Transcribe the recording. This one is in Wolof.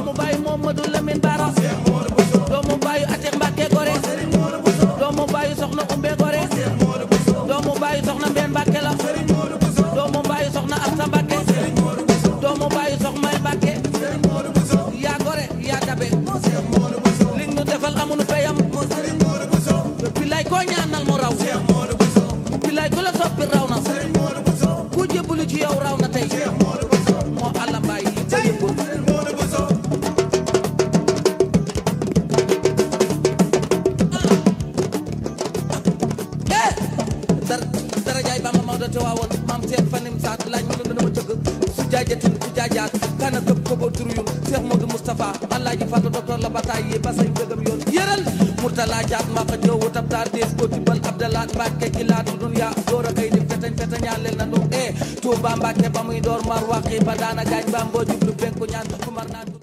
doomu bàyyi Momadou Lamine Bara doomu bàyyi Atex Mbàkke Gore doomu bàyyi soxna Umbe Gore doomu bàyyi soxna Mbeen Mbàkke la doomu bàyyi soxna Asta Mbàkke doomu bàyyi soxna May Mbàkke yaa gore yaa dabe li ñu defal amunu peyam bilaay koo ñaanal mu raw bilaay ku la soppi raw na ku jébbalu ci yow raw na tey moo àlla mbaay yi ba yëngul eh dara dara jaay Bamba Maodo te waawoon maam seen fanim saat laaj mu ne dama cëgg su jaajatin su jaajaat kana këpp ko boo turu yun Cheikh Modou Moustapha Alaaji Fallu docteur la bataay yi ba say dëgëm yoon yëral Murtala jaat maa ko jëw wutab taar dees ko tibbal Abdalaat Mbàkke ki laatu dunya door a kay di fetañ fetañaaleel na nu eh Tuuba Mbàkke ba muy door mar waqi ba daana gaañ ba mboo jublu penku ñaan kumar naan